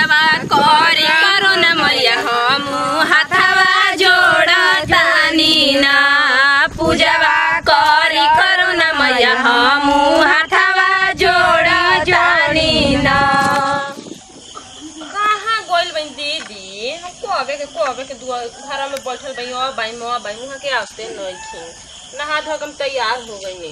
पूजवा करी करो न मैया हम हाथवा जोड़तानी ना पूजवा करी करो न मैया हम हाथवा जोड़तानी ना कहाँ गइल बनी दीदी हम कहबे के कहबे के दुआ घर में बैठल बई ओ बाई मो बाई वहाँ के आस्ते नहीं नहा धो के हम तैयार हो गई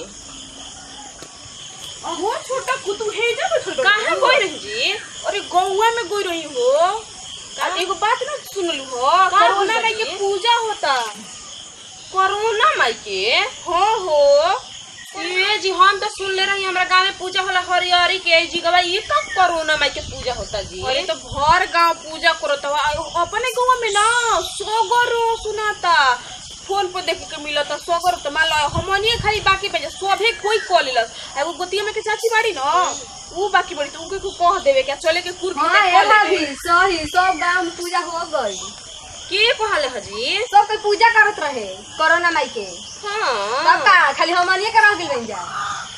अहो छोटा कुतु हे जा बैठल कहाँ गई रही जी अरे गौवा में गई रही हो का? एगो बात ना सुनलू हो का कोरोना पूजा माई के जी? पूजा होता कोरोना माई के हाँ हो ये जी हम तो सुन ले रही हमरा गांव में पूजा होला हरिहरी के जी गवा ये कब कोरोना माई के पूजा होता जी अरे तो भर गांव पूजा करत हवा अपने गांव में ना सगरो सुनाता फोन पर देखे के मिलता सगरो तो मान लो हमनिए खाली बाकी पे सभे कोई कॉल लेलस एगो गोतिया में के चाची बाड़ी ना ऊ बाकी बड़ी तो उनके को कह देवे क्या चले के कुर हाँ एला भी सही सब गांव में पूजा हो गई के कहले हजी सब कोई पूजा करत रहे कोरोना माई के हां सब का खाली हमनिए के रह गेल बन जा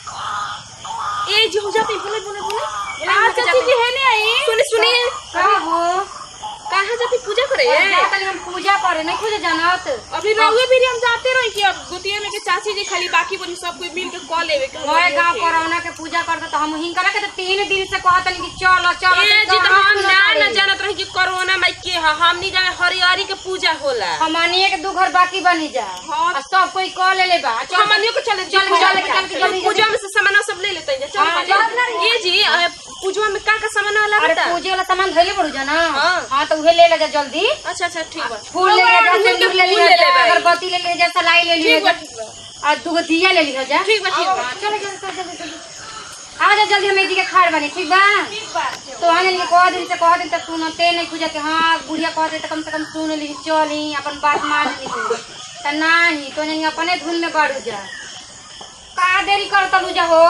ए जी हो जाते बोले बोले बोले आ चाची जी है ने आई सुनी सुनी का हो कहाँ जाती पूजा करे तनी हम पूजा करे नहीं पूजा जानत अभी रहुए भी हम जाते रही कि अब गोतिया में के चाची जी खाली बाकी बनी सब कोई मिल के कॉल लेवे के मोए गांव कोरोना के पूजा करते तो हम हिंकरा के तो तीन दिन से कहत कि चलो चलो ए जी तो हम ना न जानत रही कि कोरोना माई के ह हम नहीं जाने हरिहरी के पूजा होला हमनिए के दू घर बाकी बनी जा हाँ। और सब कोई कॉल ले ले बा चल हमनियो को चले चल पूजा चल चल के जल्दी पूजा में से सामान सब ले लेते हैं हाँ, चल चल ना रे। ये जी अ, पूजा में का का सामान वाला अरे बता पूजे वाला सामान धइले पड़ू जा ना हाँ। हाँ तो उहे ले ले जा जल्दी अच्छा अच्छा ठीक बा फूल ले ले जा फूल के सिंदूर ले फूल ले ले जा लेबै। अगरबत्ती ले ले जा सलाई ले ले ठीक बा जा ठीक बा और दूगो दिया ले लिहा जा ठीक बा ठीक बा हाँ, चलो जल्दी चल, जल्दी जल्दी आ जा जल्दी हम एदी के खाड़ बनी ठीक बा ठीक बा तो हाँ जानी के कह दिन से कह दिन तक सुनते नहीं खुजा के हाँ बुढ़िया कह दे तो कम से कम सुन ली चली अपन बात मान ली तो नहीं तो जानी अपने धुन में बढ़ जा का देरी कर तलू जा हो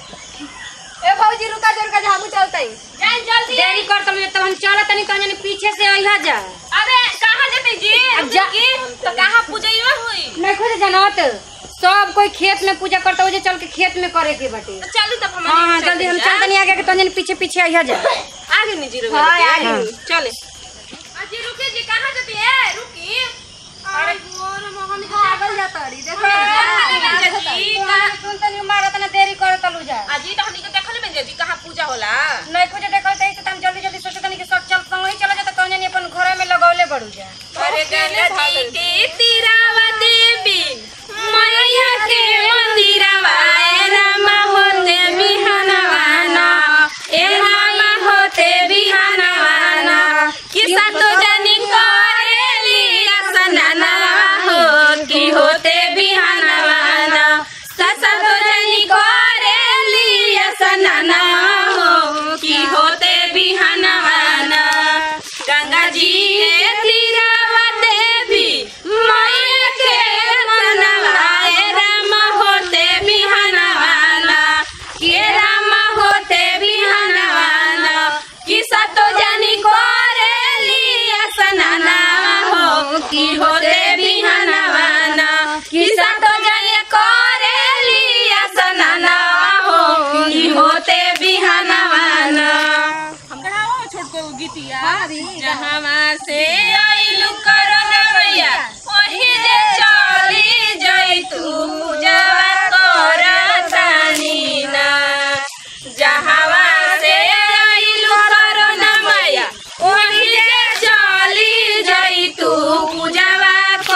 ए भौजी रुका जा रुका जा हम चलते जान जल्दी देरी कर तलू तब हम चल तनी तो जानी पीछे से अइहा जा अबे कहाँ जाते जी अब जा- की तो कहाँ पूजा ये हुई नहीं खुद जानत सब कोई खेत में पूजा करता हो जे चल के खेत में करे के बाटे तो चल तब हम हाँ हाँ जल्दी हम चल तनी आगे के तो जानी पीछे पीछे अइहा जा आगे नहीं जी रुके हाँ, रुके। आगे। हाँ, चले जी रुके जी कहाँ जाती है रुकी अरे पागल जाता री देखो जी कहाँ सुन तनी मारा तना देरी कर तलू जा अजी तो हमनी के देखल में जी कहाँ पूजा होला नहीं कुछ देखल तई तो हम जल्दी जल्दी सोचत तनी कि सब चल संग ही चला जा तो कौन जानी अपन घर में लगौले पड़ू जा अरे गंगा जी के तीरावा देवी मैया के मंदिरवा ए रामा होते बिहानवाना ए रामा होते बिहानवाना किसा तो जानी करेली असनाना हो की होते बिहानवाना ससा तो जानी करेली असनाना हो की होते बिहानवाना गंगा जी के तीरावा देवी मैया के मनवा ए रामा होते बिहानवाना के रामा होते बिहानवाना किसा तो जानी करेली असनाना हो की होते बिहानवाना किसा तो जानी करेली असनाना हो की होते बिहानवाना हम कहां छोटको गीतिया जहाँ से आइलू करना भैया वही जे चली जई तू पूजवा करतानी ना जहाँ से आइलू करना भैया वही जे चली जई तू पूजवा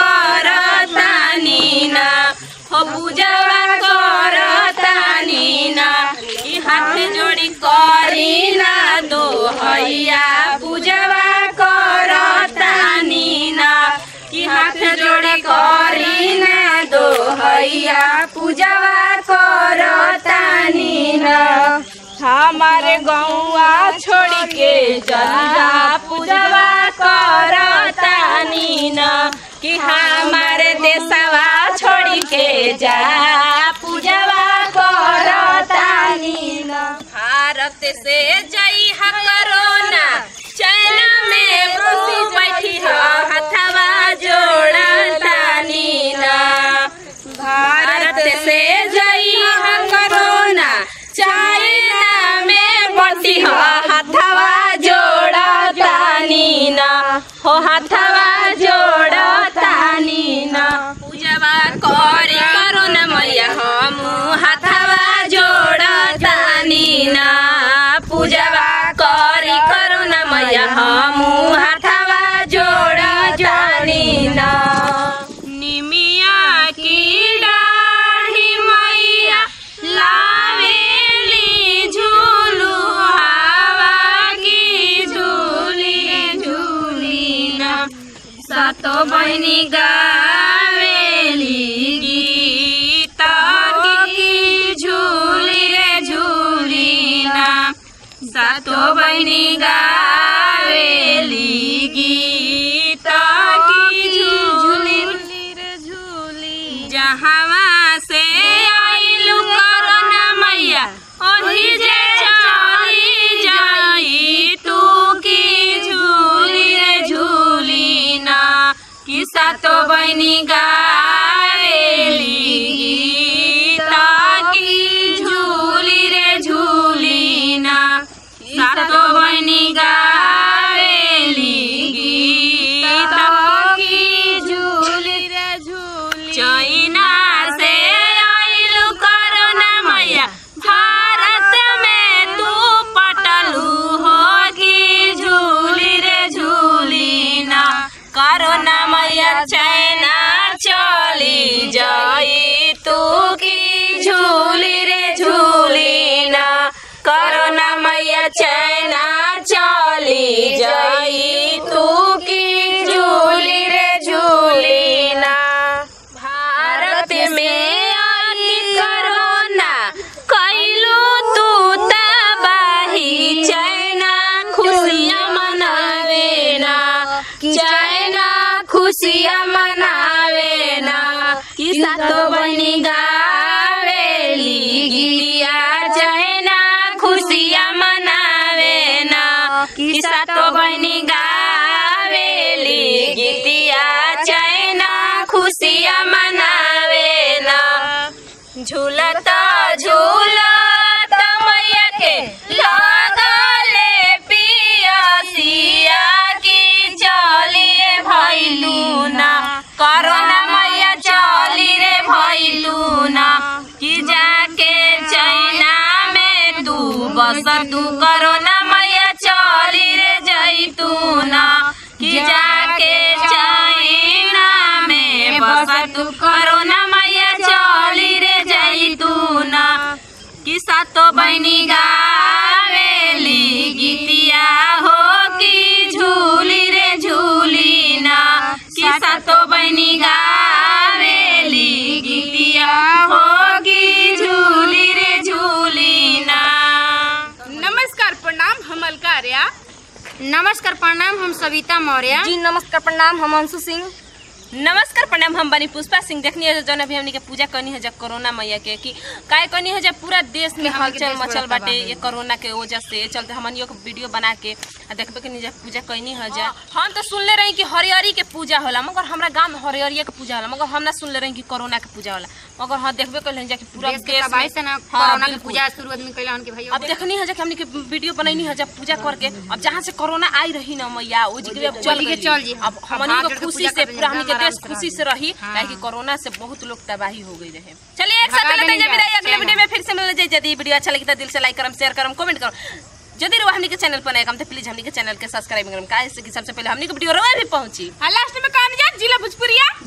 करतानी ना हो पूजवा करतानी ना ई हाथ जोड़ी करी ना दो हैया पूजवा करतानी ना कि हाथ जोड़ी करी ना दो हैया पूजवा करतानी ना हमारे गौआ छोड़ के जला पूजवा करतानी ना कि हमारे देशवा छोड़ के जा पूजवा करतानी ना भारत से जई हा करोना चाइना में बसी बैठी हा हथवा जोड़तानी ना भारत से जई हा करोना चाइना में बसी हा हथवा जोड़ा हाथवा जोड़तानी न पूजवा करी करो न मैया हम हाथवा जोड़तानी न पूजवा करी करो न मैया हम हाथवा जोड़तानी न निमिया की डाढ़ी मैया लावेली झूलू हवा की झूली झूली न सातो बहिनी गावेली गीत की झूली रे झूली ना सातो बहिनी गावेली गीत की झूली रे झूली जहाँ से आइलू करोना मैया ओही जे चली जाई तू की झूली रे झूली ना किसा तो बहनी गावेली गीत की झूली रे झूली ना सातो बहनी गावेली गीत की झूली रे झूली चाइना से आइलू करोना मैया भारत में तू पटलू होगी झूली रे झूली ना करोना मैया चाइना चली जाई तू की झूली रे झूली ना करोना मैया चाइना चली जाई तू की झूली रे झूली ना भारत में आई करोना कैलू तू तबाही चाइना खुशियाँ मनावे ना चाइना खुशियाँ मनावे ना किसा तो बनी गावेली गिलिया चाइना खुशियाँ मनावे ना किसा तो बनी गावेली गीतिया चाइना खुशियाँ मनावे ना झूलत झूलत मैया के लगले पियसिया की चलिए भैलू ना करोना मैया चली रे भैलू ना कि जाके चाइना में तू बस तू करोना मैया चली रे जैतू ना कि जाके चाइना में बस तू करोना मैया चली रे जैतू ना कि सातो बहनी गावेली गीतिया हो की झूली रे झूली ना कि सातो बहनी गावेली गीतिया हो की झूली रे झूली ना नमस्कार प्रणाम हम अलकार्या नमस्कार प्रणाम हम सविता मौर्य जी नमस्कार प्रणाम हम अंशु सिंह नमस्कार प्रणाम हम बनी पुष्पा सिंह देखनी है जौन अभी हमनी के पूजा करनी है जब कोरोना मैया के कि काय करनी है जब पूरा देश में हलचल मचल बाटे ये कोरोना के वजह से चलते हमनियो के वीडियो बना के आ देखबे के जब पूजा करनी है जा हम तो सुनले रही कि हरियरी के पूजा होला मगर हमरा गांव में हरियरिया के पूजा होला मगर हम ना सुनले रही कि कोरोना के पूजा होला मगर हाँ देखबे कर जा कि पूरा देश के देश तबाही में से ना हाँ, कोरोना के बिल्कुल। पूजा शुरू आदमी कैला उनके भैया अब देखनी है जब हमनी के वीडियो बनैनी है जब पूजा करके अब जहाँ से कोरोना आई रही ना मैया वो जगह अब चल वही के गई चल जी। अब हम हमनी हाथ को जोड़ के खुशी पूजा से करते पूरा हमनी के आराम देश से खुशी रही। से रही हाँ। काहे कि कोरोना से बहुत लोग तबाही हो गई रहे चलिए एक साथ भगा लेते हैं देंगे जब अगले चलो। वीडियो में फिर से मिल जाए यदि वीडियो अच्छा लगे तो दिल से लाइक करम शेयर करम कमेंट करम यदि रहो हमनी के चैनल पर नए कम तो प्लीज हमनी के चैनल के सब्सक्राइब करम काहे से कि सबसे पहले हमनी के वीडियो रवा भी पहुंची लास्ट में कहा जिला भोजपुरिया